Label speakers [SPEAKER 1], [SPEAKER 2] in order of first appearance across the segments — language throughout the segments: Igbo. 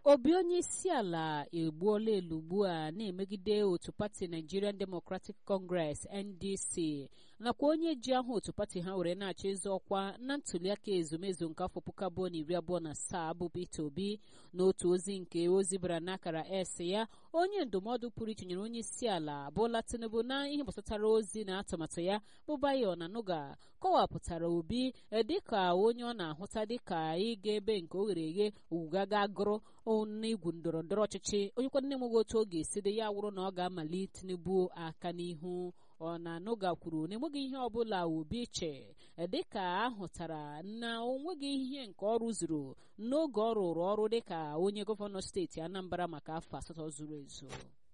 [SPEAKER 1] obi onye isi ala egbuola elu ugbu a na-emegide otu pati nigerian democratic congress ndc nakwa onye ji aha otu pati ha were na-achọ ịzọ ọkwa na ntuliaka ezumezu nke afọ puku abụọ na iri abụọ na asaa bụ peter obi n'otu ozi nke ozi bara n'akara s ya onye ndụmọdụ pụrụ iche nyere onye isi ala bụla tinubu na ihe gbasatara ozi na atụmatụ ya bụ bayo na nuga kọwapụtara obi dịka onye ọ na-ahụta dịka ịga ebe nke o ghere eghe owugaga gụrụ n'igwu ndọrọ ndọrọ ọchịchị onye kwa nne nweghị otu ọ ga-esi dị ya wụrụ na ọ ga-amali tinubu aka n'ihu ọ na nuga kwuru na enweghị ihe ọbụla obi che dịka ahụtara na onweghị ihe nke ọ rụzuru n'oge ọ rụrụ ọrụ dịka onye gọvanọ steeti anambra maka afọ asatọ zuru ezu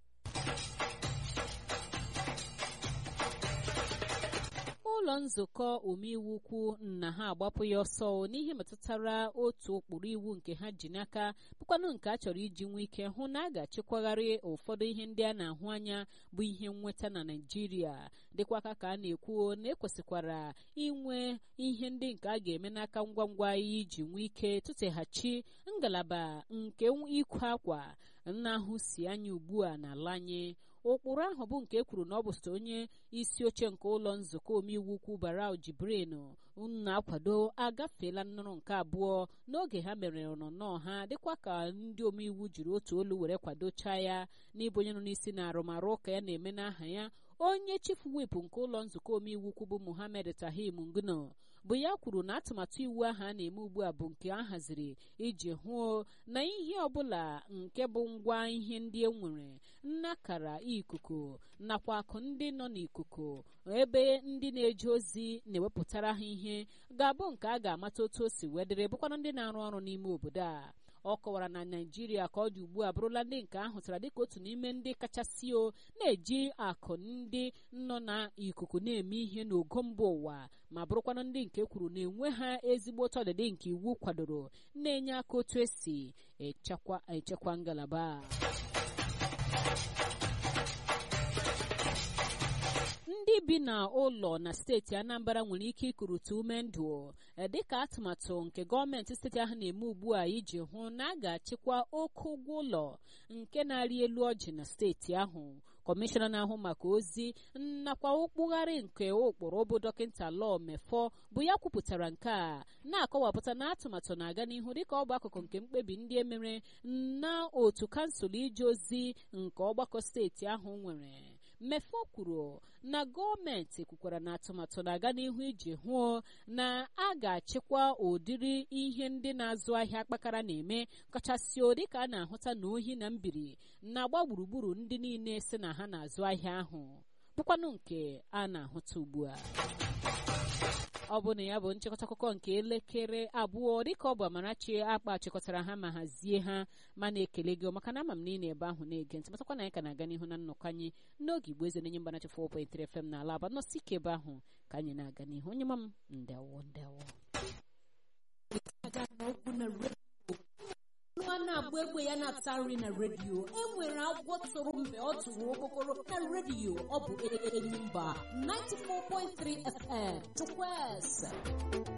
[SPEAKER 1] ụlọ nzukọ omeiwu ukwu na ha agbapụ ya ọsọ n'ihe metụtara otu ụkpụrụ iwu nke ha ji n'aka bụkwanụ nke a chọrọ iji nwee ike hụ na a ga-achịkwagharị ụfọdụ ihe ndị a na-ahụ anya bụ ihe nnweta na naijiria dịkwa aka ka a na-ekwu na ekwesịkwara inwe ihe ndị nke a ga-eme n'aka ngwa ngwa iji nwee ike tụteghachi ngalaba nke ịkwa akwa na-ahụ si anya ugbu a n'ala anyị ụkpụrụ ahụ bụ nke ekwuru na ọ bụ site onye isi oche nke ụlọ nzukọ omeiwu ukwu barau jibrin na-akwado agafeela nnụrụ nke abụọ n'oge ha mere nnọọ ha dịkwa ka ndị omeiwu jiri otu olu were kwadocha ya n'ịbụ onye nọ n'isi na arụmarụ ụka ya na-eme n'aha ya onye chief whip nke ụlọ nzukọ omeiwu ukwu bụ muhammed tahim ngno bụ ya kwuru na atụmatụ iwu ahụ a na-eme ugbu a bụ nke a haziri iji hụ na ihe ọbụla nke bụ ngwa ihe ndị e nwere nnakara ikuku nakwa akụ ndị nọ n'ikuku ebe ndị na-eje ozi na-ewepụtara ha ihe ga-abụ nke a ga-amata otu o si wedere bụkwana ndị na-arụ ọrụ n'ime obodo a ọ kọwara na naijiria ka ọ dị ugbu a bụrụla ndị nke ahụtara dịka otu n'ime ndị kachasị o na-eji akụ ndị nọ n'ikuku na-eme ihe n'ogo mba ụwa ma bụrụkwanụ ndị nke kwuru na enwe ha ezigbo ọdịdị nke iwu kwadoro na-enye aka otu esi echekwa ngalaba ndị bi na ụlọ na steeti anambra nwere ike ikurutu ume ndụ dịka atụmatụ nke gọọmenti steeti ahụ na-eme ugbu a iji hụ na a ga-achịkwa oke ụgwọ ụlọ nke na-arị elu ọjị na steeti ahụ kọmishọna na-ahụ maka ozi nakwa okpugharị nke ụkpụrụ bụ dọkịta lọọ mefọ bụ ya kwupụtara nke a na-akọwapụta na atụmatụ na-aga n'ihu dịka ọ bụ akụkụ nke mkpebi ndị emere na otu kansụl ije ozi nke ọgbakọ steeti ahụ nwere mmefọ kwuru na gọọmenti kwukwara na atụmatụ na-aga n'ihu iji hụ na a ga-achịkwa ụdịrị ihe ndị na-azụ ahịa kpakara na-eme kachasị dịka a na-ahụta na ohi na mbiri na-agba gburugburu ndị niile si na ha na-azụ ahịa ahụ bụkwanụ nke a na-ahụta ugbu a ọ bụ na ya bụ nchịkọta akụkọ nke elekere abụọ dịka ọ bụ Amarachi akpa chịkọtara ha ma hazie ha ma na-ekele gị maka na ama m na ị na-ebe ahụ na-ege ntị matakwa na anyị ka na-aga n'ihu na nnọkọ anyị n'oge igbo eze na-enye mgbanachi 4.3 FM n'ala aba nọsi ike ebe ahụ ka anyị na-aga n'ihu onye ma m ndewo ndewo
[SPEAKER 2] nwa na-agba egbe ya na-ata nri na redio enwere agwọ tụrụ mgbe ọ tụrụ okpokoro na redio ọ bụ Enyimba 94.3 FM Chukwueze